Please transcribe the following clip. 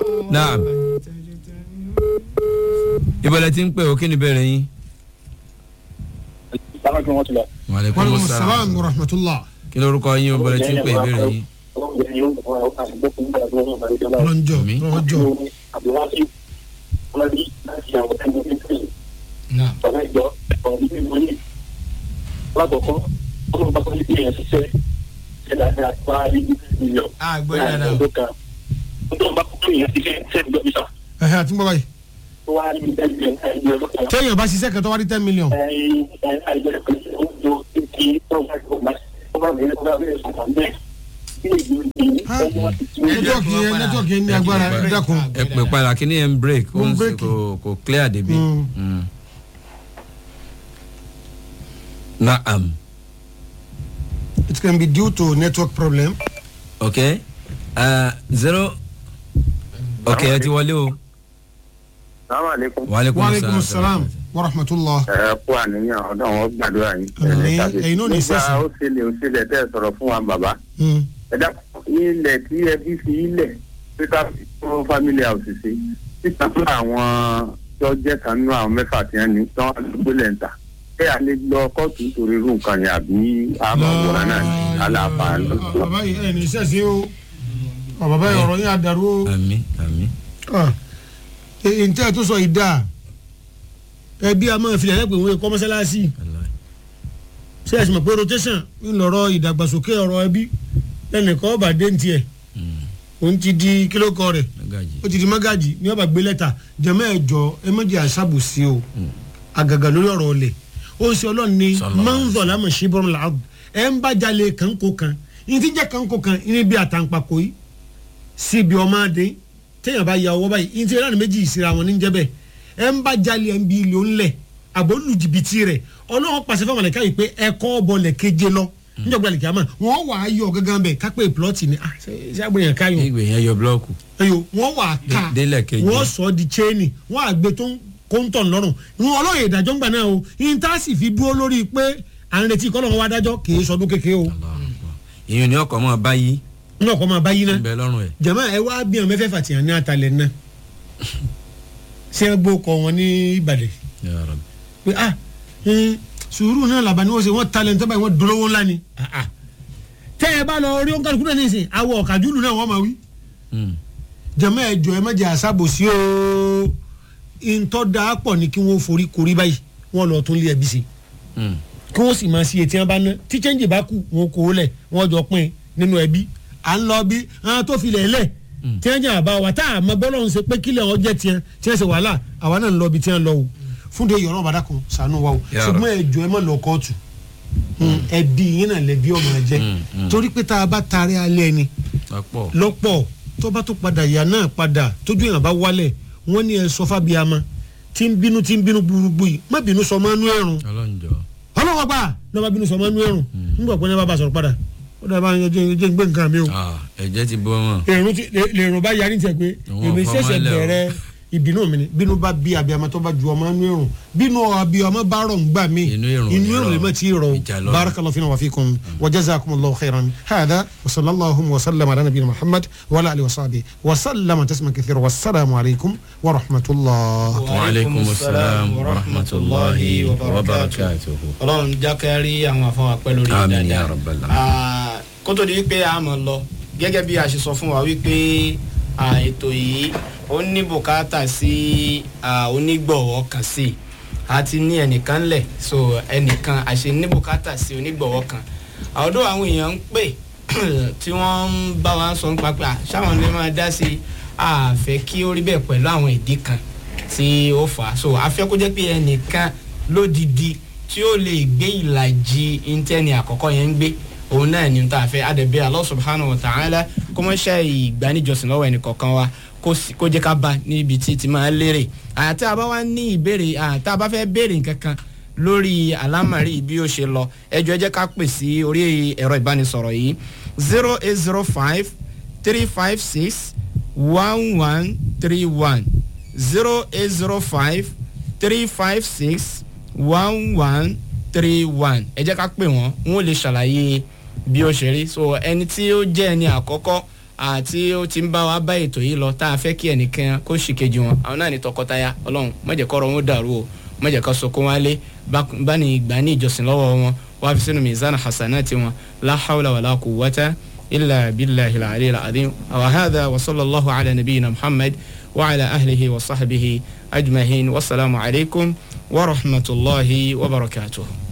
naam ìbọ̀lẹ̀ tí ń pè ó kí ni bẹ̀rẹ̀ yín. wàlẹ́kùn wàlúùmù sàlám sàlámù rahmatulah. kí lórúkọ yín ìbọ̀lẹ̀ tí ń pè ìbéèrè yín. ọlọ́njọ́ Àmín. ọlọ́njọ́. náà lákòókò ọlọ́run bá kọ́ ní ìyẹn ṣiṣẹ́ ṣe dáadáa pa ibi mílíọ̀n. a gbọ́ dáadáa o. ọdún kan ọlọ́run bá kọ́ ní ìyẹn ṣiṣẹ́ ṣe ìgbà bísà ẹ̀hẹ́ àti gbọ́ báyìí. tó wá ní ten million ẹ̀yìn ọdún kan. téèyàn bá ṣiṣẹ́ kẹtọ́ wá rí ten million. ẹ̀yìn àìjẹ́ pé ó jọ kí ọba ìgbà ọba ìgbà ọba ìgbà ọba ìgbà nẹ́tíwọ̀kì yẹn nẹ́tíwọ̀kì yẹn ní agbára ẹ dákun. ẹ pè padà kí ni ẹ ń break ó Ó ń ń break. kò kò clear débi. Mm. Mm. naam it can be due to network problem. ok uh, zero ok ẹ ti wọlé o. sàmàlẹ́kùn. wàlẹ́kùn waaleykum salaam wa rahmatulah. ẹ kú àníyàn ọdún àwọn gbàdúrà yín. Àmín. Ẹ̀yin náà ní nígbà sẹ́sìn. ó ṣẹlẹ̀ ó ṣẹlẹ̀ tẹ́ ẹ sọ̀rọ̀ fún wa bàbá. Mm. ẹ dákun ilẹ̀ tí ẹbí fi ilẹ̀ pípa fún family house sí títà fún àwọn tó jẹ́ kan nínú àwọn mẹ́fà tí wọ́n ní tán gbélé ń ta. ẹ à lè lọ kóòtù nítorí irú nǹkan yẹn àbí àmọ́ wòran náà ní aláàfà lọ. bàbá yìí ẹ̀ ní sẹ́sìn o Ọ, bàbá yìí ọ̀rọ̀ yín àdàrú o. àmì àmì. Ah, èyí ntẹ́ ẹ̀ tó sọ yìí dáa ẹbí a máa filẹ̀ lẹ́pẹ̀ wọ́n kọ́ mọ́sálásí ṣé ẹ̀sìn mọ̀ pé rotation ń lọ̀rọ̀ ìdàgbàsókè ọ̀rọ̀ ẹbí lẹ́nìkan ọba dé ní tiẹ̀ òun ti di kílókọ rẹ̀ magaji. ó ti di mágàjì ní ọba gbé lẹ́tà jẹ̀mọ́ ẹ̀jọ ẹ méjì àṣàbùsí o àgàgà lórí ọ̀rọ̀ ọ̀lẹ̀ ó ń ṣe ọlọ́run ní Sallallahu mọ́ńzọ̀ lámọ̀ ṣí bọ́rọ̀ làágùn ẹ̀ ń bá jalè kanko kan ní ti jẹ́ kanko kan ní bí àtàǹpàkò yìí síbi ọmọ adé téèyàn bá ya ọwọ́ báyìí ní ti ìlànà méjì ìsira wọn ní jẹ́ bẹ́ẹ̀ ẹ̀ ń bá jalè ẹ̀ ń bi ilé ńlẹ̀ àbò lu jìbìtì rẹ̀ ọlọ́run pàṣẹ fún àmàlẹ́ká yìí pé ẹ̀kọ́ bọ̀lẹ̀ keje lọ níjọba ìlẹ̀kẹ́ àmọ́ wọ́n wà á yọ gángan bẹ́ẹ̀ kápẹ́ plọ́ọ̀tì ni ah ṣe ṣe àgbẹ̀yàn káyọ̀ ìgbè yẹn yọ búlọ́ọ̀kù. ẹyọ wọn wà á ká Dé- délẹ̀ kejì. wọn sọ di chaini wọn àgbẹ tó ń kóńtọ̀ lọ́rùn wọn ọlọ́yẹ̀ ìdájọ́ ń gbà náà o intansi fi dúró lórí pé à ń retí kọ́lọ́run wá dájọ́ kì í sọdún kékeré o ìyẹn ní ọkọ̀ mọ́ báyìí náà kọ́ máa bá yín ń náà bẹ lọ́rùn ẹ̀. jama ẹ wá bí wọn mẹfẹ fàtìyàn ní atalẹ náà ṣé ẹ gbó kọ wọn ní ìbàdàn Ya Rabbi. pé ah ẹn, sùúrù náà làbá ni wọn ṣe wọn talẹ nítorí wọn dolówó ńlá ni Ah, ah. tẹ ẹ bá lọ rí òǹkàlùkù náà nísìnyí awọ ọ̀kadùlù náà wọ́n máa wí Mm. jama ẹ jọ ẹ má jẹ àṣàbòsí o ntọ́ da pọ̀ ni kí wọ́n forí korí báyìí wọ́n lọ tún lé ẹbí sí Mm. kí wọ́n sì máa ṣe etí wọn bá ná tí chẹ́ǹjì bá kù wọn kò lẹ̀ wọ́n jọ pín in nínú ẹbí à ń lọ bí àwọn tó filẹ̀ lẹ̀ tí wọ́n jẹ́ àbá wa tá a mọ bọ́lọ̀ ń ṣe pé kílẹ̀ wọn jẹ́ tiẹ̀ tí wọ́n ṣe wàhálà àwa náà ń lọ bí tí wọ́n lọ o fún de yọ̀rọ̀ bàdà kan sànú wa o Ya ṣùgbọ́n ẹ jọ ẹ má lọ kóòtù ẹbí yín náà lẹbi ọmọ ẹ jẹ Mm, mm. torí pé tá a bá taari alẹ́ ni lọ́pọ̀. lọ́pọ̀ tó bá tó padà yà náà padà tójú yàn bá wálẹ̀ wọ́n ní ẹ sọ fábíàmà tí ń bínú tí ń bínú gbúrúgbú yìí má bínú sọ mọ́nú ẹ̀rùn ọlọ́njọ́. ọlọ́wọ́ gbà lọ́ba bínú sọ mọ́nú ẹ̀rùn nígbà pé ní bá bá sọ̀rọ̀ padà ó dàbá yẹn jẹ́ jẹ́ ń gbé nǹkan mi o Ah, ẹ̀jẹ̀ ti bọ́ wọn. èrùn ti lè- lèrùn bá yarí tiẹ̀ pé Àwọn èmi ọ̀fọ̀ ṣẹ̀ṣẹ̀ máa ń lẹ̀ o. bẹ̀rẹ̀ ìbínú mi ni bínú bá bí abiyamọ tó bá ju ọmọ inú ẹ̀rùn bínú abiyamọ bá rọ̀ ń gbà mí Inú ẹ̀rùn ò ní inú ẹ̀rùn rọ̀. lè má ti rọ̀ Ìjà lọ́rùn. barakallahu fina wa fikum wa jazakumullahu khairan hada wa sallallahu wa sallam ala nabiyina muhammad wa ala alihi wa sahbihi wa sallama tasma kathira wa salamu alaykum wa rahmatullah. wa aleykum salaam wa rahmatulahi wa barakatuhu. ọlọ́run jákèrí àwọn afọwọ́ pẹ́ lórí Àmín ya dáadáa rabbal alamin. Ah, kó tó di wípé a mọ̀ lọ gẹ́gẹ́ bí a ṣe sọ fún wa wípé ah, ètò yìí ó ní bùkátà sí ah, onígbọ̀wọ́ kan sí i a ti ní ẹnìkan lẹ̀ so ẹnìkan àṣẹ ní bùkátà sí onígbọ̀wọ́ kan àwọdọ́ àwọn èèyàn ń pè tí wọ́n ń bá wa sọ nípa pé ah, ṣáwọn lè máa dá sí i a fẹ́ kí ó rí bẹ́ẹ̀ pẹ̀lú àwọn ìdí kan tí ó fà á so a fẹ́ kó jẹ́ pé ẹnìkan lódìdí tí ó lè gbé ìlàjì íńtẹ́ni àkọ́kọ́ yẹn ń gbé òun náà ni tá a fẹ́ adẹ̀bẹ́ Allah subhanahu wa ta'ala kó mọ́ ṣe ìgbaníjọsìn lọ́wọ́ ẹnì kọ̀ọ̀kan wa kó sì- kó jẹ́ ká bá níbi tí ti máa lérè àti àbá wa ní ìbéèrè àti àbá fẹ́ béèrè nǹkan kan lórí àlámàrí bí ó ṣe lọ ẹjọ́ ẹ jẹ́ ká pè sí orí ẹ̀rọ ìbánisọ̀rọ̀ yìí zero eight zero five three five six one one three one zero eight zero five three five six one one three one ẹ jẹ́ ká pè wọ́n wọ́n lè ṣàlàyé bí ó ṣe rí so ẹni tí ó jẹ́ ẹni àkọ́kọ́ àti ó ti ń bá wa bá ètò yìí lọ tá a fẹ́ kí ẹnìkan kó sì kejì wọn àwọn náà ní tọkọtaya ọlọ́run má jẹ́ kọ́rọ̀ wọn dàrú o má jẹ́ ká sọkún wálé bá ní ìgbà ní ìjọsìn lọ́wọ́ wọn wá fi sínú mizan hasanati wọn la hawla wala quwwata illa billahi al-ali al-azim wa hadha wa sallallahu ala nabiyyina muhammad wa ala ahlihi wa sahbihi ajmahin wasalaamu alaykum wa rahmatulahi wa barakatuh.